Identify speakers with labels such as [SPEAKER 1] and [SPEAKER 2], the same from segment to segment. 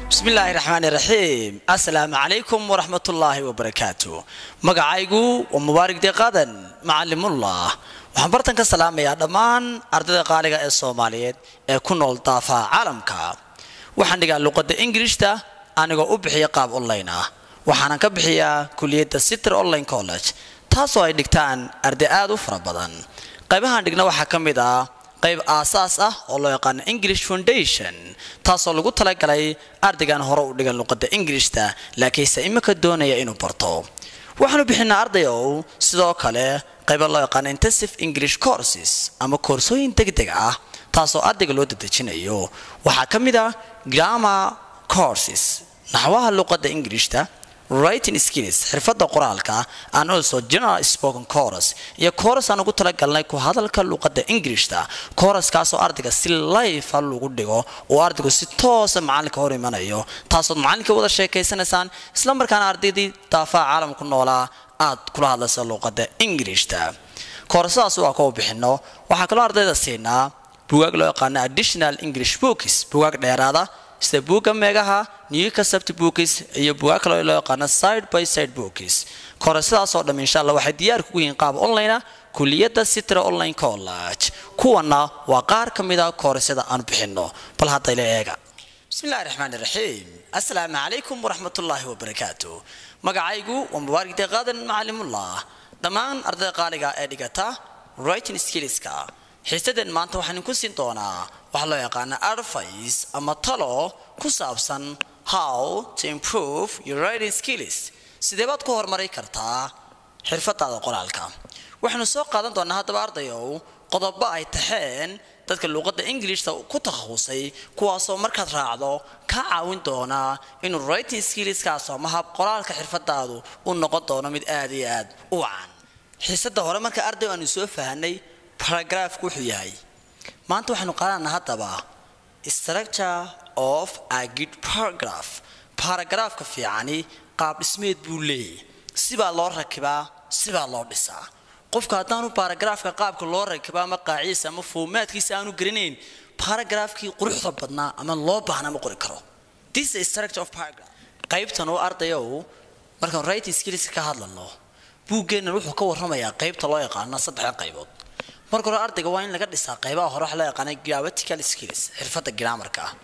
[SPEAKER 1] bismillaahi raxmaani raxiim assalaamu calaykum waraxmatullaahi wabarakaatu magacaygu waa mubaarig deeqaadan macalimullah waxaan bartan ka salaamayaa dhammaan ardayda qaaliga ee soomaaliyeed ee ku nool daafaha caalamka waxaan dhigaa luqadda ingirishta anigoo u bixiya qaab online ah waxaanan ka bixiyaa kuliyadda sitter online college taasoo ay dhigtaan arday aad u fara badan qaybahaan dhigna waxaa ka mid ah qayb aasaas ah oo loo yaqaano english foundation taasoo lagu talagalay ardaygan hore u dhigan luqadda ingirishta laakiinse imika doonaya inuu barto waxaanu bixinaa ardayow sidoo kale qayba loo yaqaano intensive english courses ama koorsooyin degdeg ah taasoo ardayga loo dadejinayo waxaa ka mid ah grammar courses naxwaha luqadda ingirishta writing skills xirfadda qoraalka and also general spoken chorus iyo chorus aan ugu talagalnay ku hadalka luqadda ingirishta choruskaasoo ardayga si layfa lagu dhigo oo ardaygu si toosa macalinka hor imanayo taasood macalinka wada sheekaysanaysaan isla markaana ardaydii daafaha caalamku noolaa aad kula hadlaysa luqadda ingirishta koorasadaas waa kuwa bixino waxaa kaloo ardayda siinaa bugaag loo yaqaano additional english books bugaag dheeraada sida buugga meegaha new concept books iyo bugaag kaloo loo yaqaano side by side books koorasadaasoo dham insha allah waxay diyaar kugu yihiin qaab online ah kuliyadda sitra online college kuwana waa qaar ka mid a koorasada aan bixino bal haddayla eega bismillahi raxmaan raxiim assalaamu calaykum waraxmatullaahi wabarakaatu magacaygu waa mubaarig deeqaadan macalimullah dhammaan ardayda qaaliga ee dhigata writing skillska xiisadeen maanta waxaan ku siin doonaa waxaa loo yaqaana advice ama talo ku saabsan how to improve your writing skills sidee baad ku horumari kartaa xirfadaada qoraalka waxaanu soo qaadan doonaa haddaba ardayow qodobo ay taxeen dadka luuqadda ingilishta ku takhasusay kuwaasoo markaad raacdo ka caawin doonaa inuu writing skillskaas ama hab qoraalka xirfadaadu u noqon doono mid aad iyo aad u wacan xiisada hore marka arday aanu soo fahanay baragraafku wuxuu yahay maanta waxaanu qaadanaa haddaba structure of a good paragraph baragraafka fiicani qaab dhismeed buu leeyahy sibaa loo rakibaa sibaa loo dhisaa qofka haddaanu baragraafka qaabka loo rakibaa ama qaaciisa ama foomaadkiisa aanu garanayn baragraafkii quruxda badnaa ama loo baahna ma qori karo this is structure of paragraph qaybtan oo ardayow markaan writing skills ka hadlano buuggeennan wuxuu ka warramayaa qaybta loo yaqaana saddexda qaybood marka hore ardayga waa in laga dhisaa qaybaha hore waxa loo yaqaana grammatical skills xirfadda grammarka ah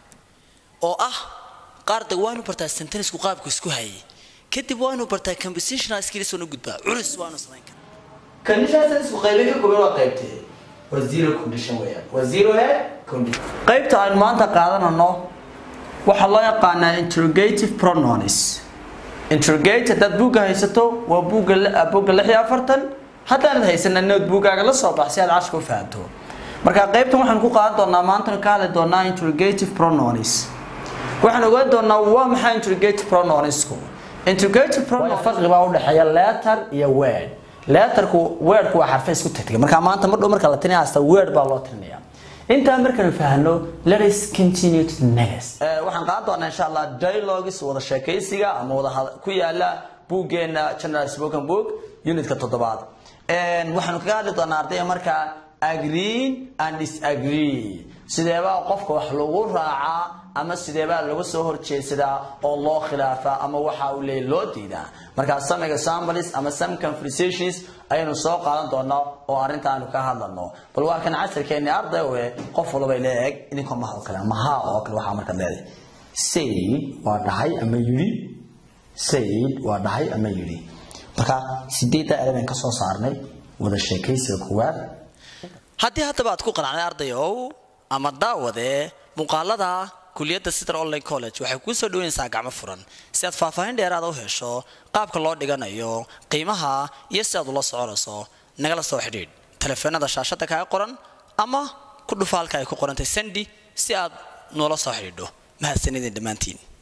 [SPEAKER 1] oo ah ardayga waa inuu bartaa sentenisku qaabku isku hayay kadib waa inuu bartaa compositional skills oo gudbaa culus waa inuu samayn karaa conditional sentenisku qaybay ka kooban waa qaybtee waa zero condition weeyaan waa zero e condition qaybta aynu maanta qaadanano waxaa loo yaqaanaa interrogative pronouns interrogate haddaad buugga haysato waa buugga buugga lix iyo afartan haddaanad haysana nood buuggaaga la soo bax si aad cashka u fahanto marka qaybtan waxaan ku qaadan doonaa maantana ka hadli doonaa interrogative pronouns waxaan ogaan doonaa waa maxay interrogative pronounsku interrogative pronoun farqi baa u dhexeeya letter iyo word letterku wordku waa xarfe isku tagtagay marka maanta mar dhow marka la tinaya hasta word baa loo tirinaya intaa markaanu fahno let us continue to the next waxaan qaadan doonaa insha allah dialogues wada sheekaysiga ama wada ku yaala buuggeena general spoken book unitka toddobaad waxaanu kaga hadli doonaa ardayga markaa agreen and disagree sideebaa qofka wax lagu raacaa ama sideebaa laga soo horjeedsadaa oo loo khilaafaa ama waxa uu leeyahy loo diidaa markaa some examples ama some conversations ayaynu soo qaadan doonaa oo arrintaanu ka hadlano bal waa kan casirkeeni arday we qof walba leeg idinkoo maha oo kale ama haa oo kale waxaa markaad leedahay sayd waa dhahay ama yidhi sayd waa dhahay ama yidhi marka sideedda ereban ka soo saarnay wada sheekaysiga koowaad haddii haddaba aad ku qanacday ardayow ama daawadee muuqaalada kuliyadda sitter online college waxay kuu soo dhaweynaysaa gacmo furan si aad faahfaahin dheeraada u hesho qaabka loo dhiganayo qiimaha iyo si aad ula soconayso nagala soo xidhiidh taleefoonada shaashadda kaga qoran ama ku dhufaalka ay ku qorantay sandi si aad noola soo xidhiidho mahadsanidin dhammaantiin